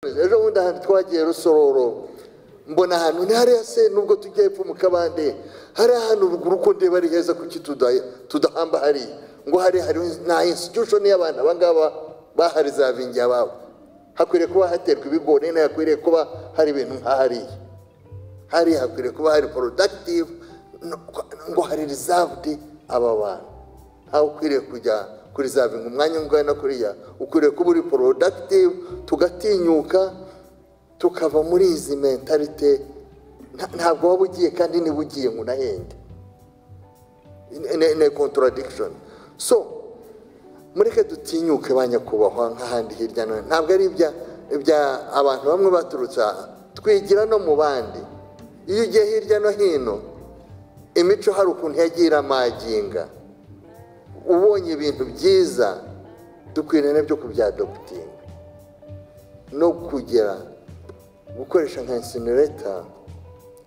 ejo bundi ahantu twagiye rusororo mbona ahantu ntihariya se nubwo tujya hepfo mu kabande hari ahantu ruguru ko ndeba ari heza kuki tuda- tudahamba hariya ngo hari hari na institution y'abantu abangaba bahari za vingi ababo hakwiriye kuba haterwa ibigori nayo hakwiriye kuba hari ibintu nka hariya hariya hakwiriye kuba hari productive no- ngo hari reserved aba bantu ntawe ukwiriye kujya kuri za vingi umwanya ungana kuriya ukwiriye kuba uri productive tugatinyuka tukava muri izi mentalite nta- ntabwo waba ugiye kandi niba ugiye ngo unahende ni contradiction so mureke dutinyuke ba nyakubahwa nk'ahandi hirya no hino ntabwo ari ibya ibya abantu bamwe baturutse aha twigira no mu bandi iyo ugiye hirya no hino imico hari ukuntu yagiye iramaginga ubonye ibintu byiza dukwiriye nabyo kubyadobutinga no kugera gukoresha nka insinereta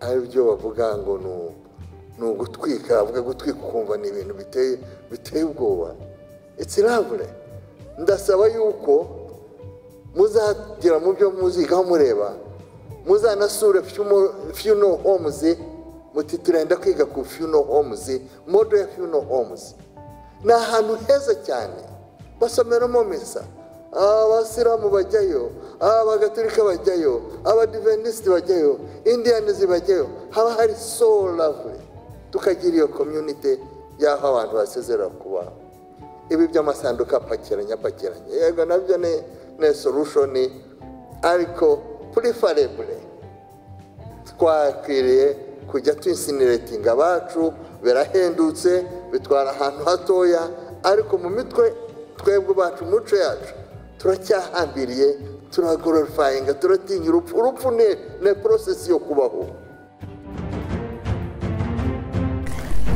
ari byo bavuga ngo ni u- ni ugutwika bavuga gutwika ukumva ni ibintu biteye biteye ubwoba itsiravure ndasaba yuko muzagera mu byo muzigaho mureba muzanasure funo homuzi muti turenda kwiga ku funo homuzi modo ya funo homuzi ni ahantu heza cyane basomeramo misa abasilamu bajyayo abagatolika bajyayo abadivenisiti bajyayo indiyanizi bajyayo haba hari so lavure tukagira iyo komyunite y'aho abantu basezera kubaho ibi by'amasanduka apakiranye apakiranye yego nabyo ni ni sorushoni ariko purifarebure twakwiriye kujya twinsineretinga abacu birahendutse bitwara ahantu hatoya ariko mu mitwe twebwe bacu mu mico yacu turacyahambiriye turagororifayinga turatinya urupfu urupfu ni ni porosesi yo kubaho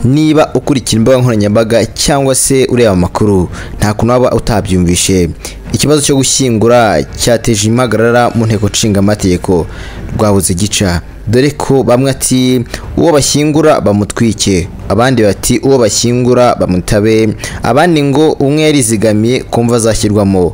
niba ukurikira imbuga nkoranyambaga cyangwa se ureba amakuru nta kuntu waba utabyumvishe ikibazo cyo gushyingura cyateje impagarara mu nteko nshinga amategeko rwabuze gica dore ko bamwe ati uwo bashyingura bamutwike abandi bati uwo bashyingura bamutabe abandi ngo umwe yarizigamiye kumva azashyirwamo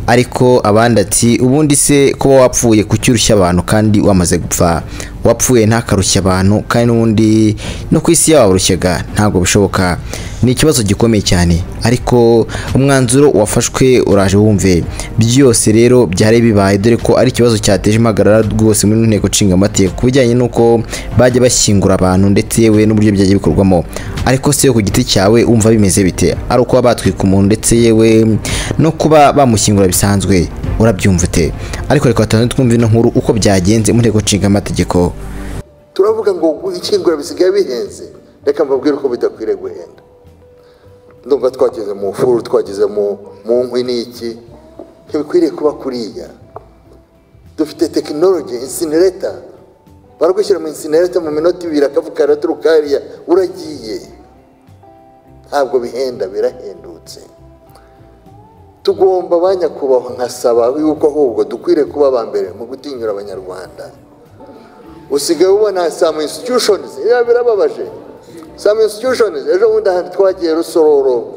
ariko abandi ati ubundi se kuba wapfuye kucyurushya abantu kandi wamaze gupfa wapfuye ntakarushya abantu kandi n'ubundi no ku isi yabarushyaga ntabwo bishoboka ni ikibazo gikomeye cyane ariko umwanzuro wafashwe uraje wumve byose rero byari bibaye dore ko ari ikibazo cyateje impagarara rwose muri nteko nshinga amategeko ku bijyanye n'uko bajya bashyingura abantu ndetse yewe n'uburyo byajya bikorwamo ariko se ku giti cyawe wumva bimeze bite ari ukuba batwika umuntu ndetse yewe no kuba bamushyingura bisanzwe urabyumva ute ariko reka tubanze twumve ino nkuru uko byagenze mu nteko nshinga amategeko turavuga ngo ishyingura bisigaye bihenze reka mbabwire ko bidakwiriye guhenda ndumva twageze mu furu twageze mu mu nkwi n'iki ntibikwiriye kuba kuriya dufite tekinoloji insinereta baragushyira mu insinereta mu minota ibiri akavuga araturuka hariya uragiye ntabwo bihenda birahendutse tugomba ba nyakubahwa nkasaba yuko ahubwo dukwiriye kuba aba mbere mu gutinyura abanyarwanda usigaye ubona some institutions biba birababaje some institutions ejo bundi ahantu twagiye rusororo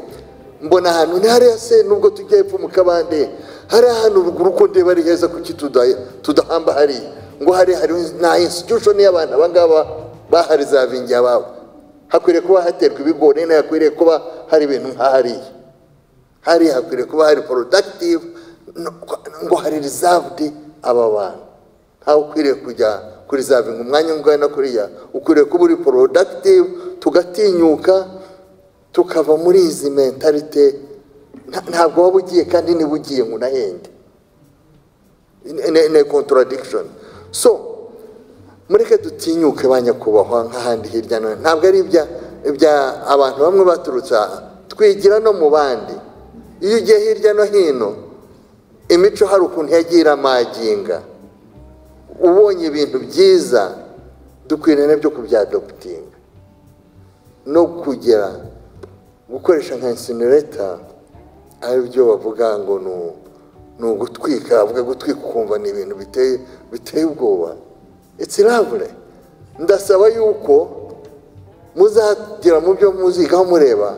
mbona ahantu ntihariya se nubwo tujya hepfo mu kabande hari ahantu ruguru ko ndeba ari heza kuki tuda- tudahamba hariya ngo hari hari na institution y'abantu abangaba bahari za vingi ababo hakwiriye kuba haterwa ibigori nayo hakwiriye kuba hari ibintu nka hariya hariya hakwiriye kuba hari productive no- ngo hari reserved aba bantu ntawe ukwiriye kujya kuri za vingi umwanya ungana kuriya ukwiriye kuba uri productive tugatinyuka tukava muri izi mentalite nta- ntabwo waba ugiye kandi niba ugiye ngo unahende Ni- ni ni contradiction so mureke dutinyuke ba nyakubahwa nk'ahandi hirya no hino ntabwo ari ibya ibya abantu bamwe baturutse aha twigira no mu bandi iyo ugiye hirya no hino imico hari ukuntu yagiye iramaginga ubonye ibintu byiza dukwiriye nabyo kubyadobutinga no kugera gukoresha nka insinereta ari byo bavuga ngo ni u- ni ugutwika bavuga gutwika ukumva ni ibintu biteye biteye ubwoba itsiravure ndasaba yuko muzagera mu byo muzigaho mureba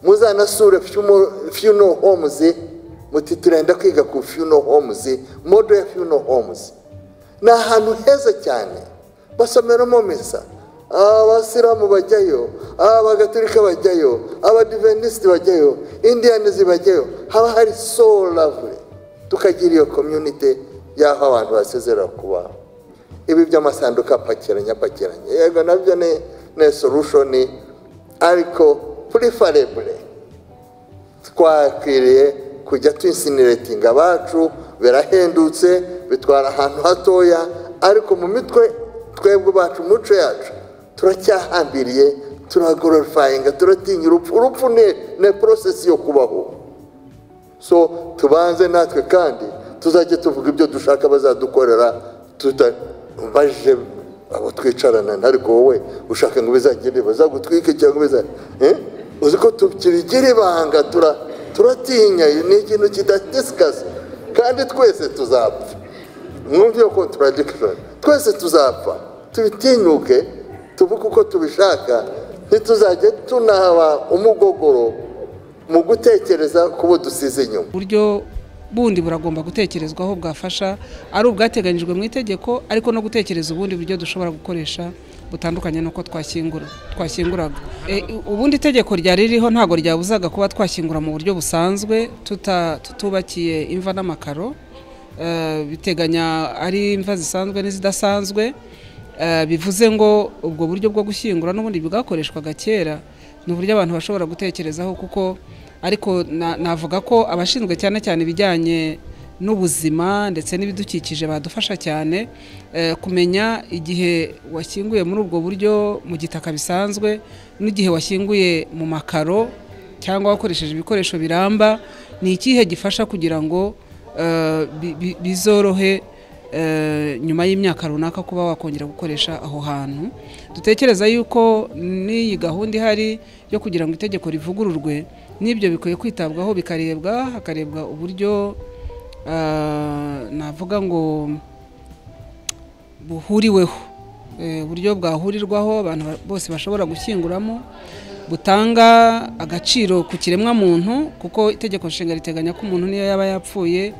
muzanasure funo homuzi muti turenda kwiga ku funeral homes modo ya funeral homes ni ahantu heza cyane basomeramo misa abasilamu bajyayo abagatolika bajyayo abadiventisiti bajyayo indiyanizi bajyayo haba hari so lavure tukagira iyo komyunite y'aho abantu basezerera kubaho ibi by'amasanduka apakiranye apakiranye yego nabyo ni ni sorushoni ariko purifarebure twakwiriye kujya tuyisiniretinga abacu birahendutse bitwara ahantu hatoya ariko mu mitwe twebwe bacu mu mico yacu turacyahambiriye turagororifayinga turatinya urupfu urupfu ni porosesi yo kubaho so tubanze natwe kandi tuzajye tuvuga ibyo dushaka bazadukorera baje abo twicarana ariko wowe ushaka ngo bizagire bazagutwike cyangwa bizagire uzi ko tukigira ibanga turatinya ni ikintu kidatisikaze kandi twese tuzapfa mwumve iyo kontaradikishoni twese tuzapfa tubitinyuke tuvuge uko tubishaka ntituzajye tunaba umugogoro mu gutekereza ku bo dusize inyuma uburyo bundi buragomba gutekerezwaho bwafasha ari ubwateganyijwe mu itegeko ariko no gutekereza ubundi buryo dushobora gukoresha butandukanye n'uko twashyingura twashyinguraga ubundi itegeko ryari ririho ntabwo ryabuzaga kuba twashyingura mu buryo busanzwe tutubakiye imva n'amakaro biteganya ari imva zisanzwe n'izidasanzwe bivuze ngo ubwo buryo bwo gushyingura n'ubundi bwakoreshwaga kera ni uburyo abantu bashobora gutekerezaho kuko ariko navuga ko abashinzwe cyane cyane ibijyanye n'ubuzima ndetse n'ibidukikije badufasha cyane kumenya igihe washyinguye muri ubwo buryo mu gitaka bisanzwe n'igihe washyinguye mu makaro cyangwa wakoresheje ibikoresho biramba ni ikihe gifasha kugira ngo bizorohe nyuma y'imyaka runaka kuba wakongera gukoresha aho hantu dutekereza yuko n'iyi gahunda ihari yo kugira ngo itegeko rivugururwe n'ibyo bikwiye kwitabwaho bikarebwa hakarebwa uburyo navuga ngo buhuriweho uburyo bwahurirwaho abantu bose bashobora gushyinguramo butanga agaciro ku kiremwamuntu kuko itegeko nshinga riteganya ko umuntu niyo yaba yapfuye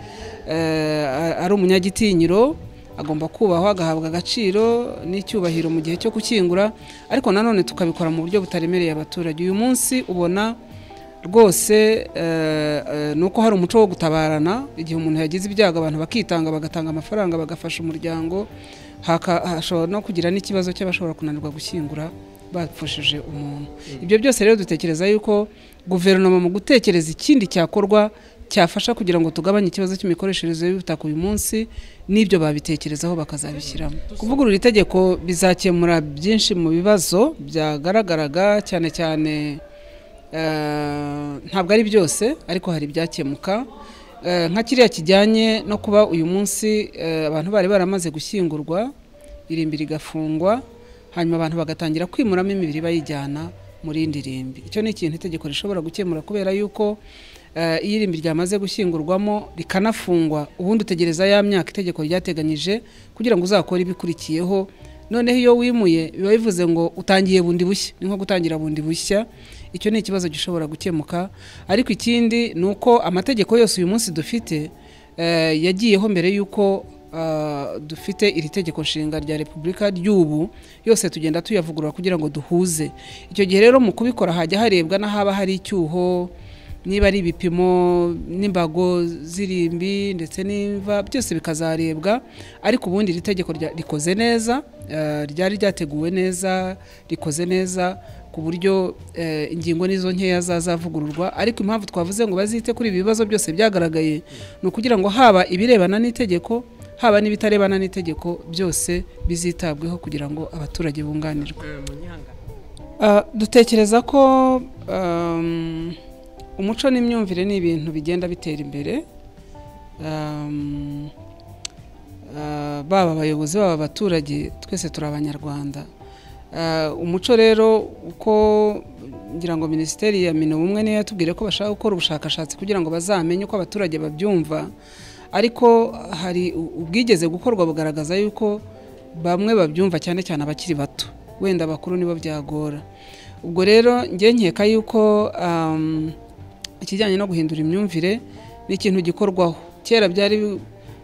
ari umunyagitinyiro agomba kubahwa agahabwa agaciro n'icyubahiro mu gihe cyo gushyingura ariko nanone tukabikora mu buryo butaremereye abaturage uyu munsi ubona rwose ni uko hari umuco wo gutabarana igihe umuntu yagize ibyago abantu bakitanga bagatanga amafaranga bagafasha umuryango hashobora no kugira n'ikibazo cy'abashobora kunanirwa gushyingura bapfushije umuntu ibyo byose rero dutekereza yuko guverinoma mu gutekereza ikindi cyakorwa cyafasha kugira ngo tugabanye ikibazo cy'imikoreshereze y'ubutaka uyu munsi n'ibyo babitekerezaho bakazabishyiramo kuvugurura itegeko bizakemura byinshi mu bibazo byagaragaraga cyane cyane ntabwo ari byose ariko hari ibyakemuka nka kiriya kijyanye no kuba uyu munsi abantu bari baramaze gushyingurwa irimbi rigafungwa hanyuma abantu bagatangira kwimuramo imibiri bayijyana muri indi rimbi icyo ni ikintu itegeko rishobora gukemura kubera yuko iyo irimbi ryamaze gushyingurwamo rikanafungwa ubundi utegereza ya myaka itegeko ryateganyije kugira ngo uzakore ibikurikiyeho noneho iyo wimuye biba bivuze ngo utangiye bundi bushya ni nko gutangira bundi bushya icyo ni ikibazo gishobora gukemuka ariko ikindi ni uko amategeko yose uyu munsi dufite yagiyeho mbere y'uko dufite iri tegeko nshinga rya repubulika ry'ubu yose tugenda tuyavugurura kugira ngo duhuze icyo gihe rero mu kubikora hajya harebwa n'ahaba hari icyuho niba ari ibipimo n'imbago z'irimbi ndetse n'imva byose bikazarebwa ariko ubundi iri tegeko rikoze neza ryari ryateguwe neza rikoze neza ku buryo ingingo n'izo nkeya zazavugururwa ariko impamvu twavuze ngo bazite kuri ibi bibazo byose byagaragaye ni ukugira ngo haba ibirebana n'itegeko haba n'ibitarebana n'itegeko byose bizitabweho kugira ngo abaturage bunganirwe dutekereza ko umuco n'imyumvire ni ibintu bigenda bitera imbere baba abayobozi baba abaturage twese turi abanyarwanda umuco rero uko ngira ngo minisiteri ya mino bumwe niyo yatubwiye ko bashaka gukora ubushakashatsi kugira ngo bazamenye uko abaturage babyumva ariko hari ubwigeze gukorwa bugaragaza yuko bamwe babyumva cyane cyane abakiri bato wenda abakuru nibo byagora ubwo rero njye nkeka yuko ikijyanye no guhindura imyumvire ni ikintu gikorwaho kera byari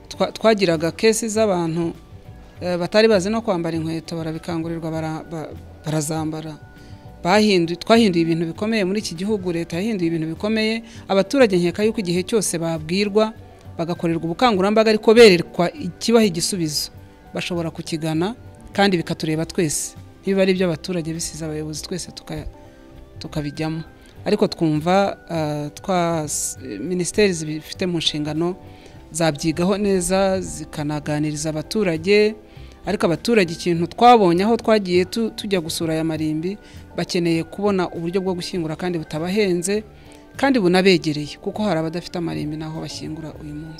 twa- twagiraga kesi z'abantu eh, batari bazi no kwambara inkweto barabikangurirwa bara- ba- barazambara bahinduye twahinduye ibintu bikomeye muri iki gihugu leta yahinduye ibintu bikomeye abaturage nkeka yuko igihe cyose babwirwa bagakorerwa ubukangurambaga ariko berekwa ikibaha igisubizo bashobora kukigana kandi bikatureba twese niba ari iby'abaturage bisize abayobozi twese tuka tukabijyamo ariko twumva ah, twa minisiteri zibifite mu nshingano zabyigaho neza zikanaganiriza abaturage ariko abaturage ikintu twabonye aho twagiye tu- tujya gusura aya marimbi bakeneye kubona uburyo bwo gushyingura kandi butabahenze kandi bunabegereye kuko hari abadafite amarimbi n'aho bashyingura uyu munsi